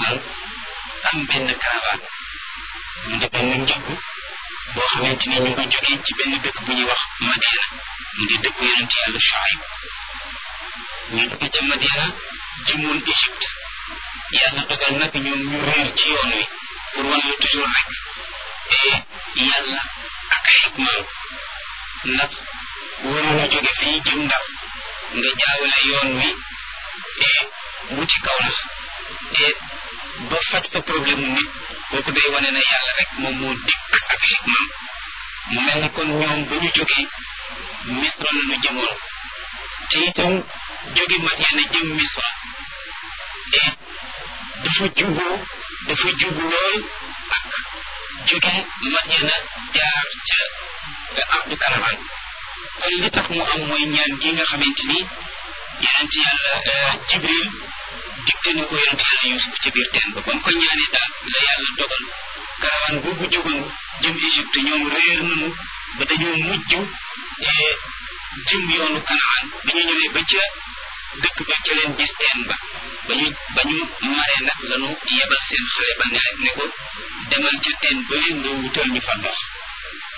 nag am benn caravane mu di benn njëgg boo xamante ni ñu ngi jógee ci benn dëkk bu ñuy wax Madiana mu di dëkk yonent yàlla Shuayb ñu jóge ca Madiana jëmoon Égypte yàlla dogal nag ñoom ñu réer ci yoon wi pour wan la toujours rek yàlla ak ay hikmaam ndax waroon a jóge fii jëm ndax nga jaawale yoon wi wuti kaw la ba faj fa problème mu nit kooku day wane na yàlla rek moom moo dikk ak hikmaam mu mel ni kon ñoom ba ñu jógee misra la ñu jëmoon te itam jóge Madiana jëm misra dafa juboo dafa jubu lool ak jóge Madiana jaar ca ardu karaman kon li tax mu am mooy ñaan gi nga xamante ni yonent yàlla jibril digte na ko yonent yàlla yusuf ci biir teen ba ba mu ko ñaanee daal la yàlla dogal karawaan boobu jógoon jëm Égypte ñoom réer nañu ba dañoo mujj jëm yoonu kanaan ba ñu ñëwee ba ca dëkk ba ca leen gis teen ba ba ñu ba ñu maree nag lanu yebal seen xale ba ne ne ko demal ca teen ba leen nga wutal ñu fa ndox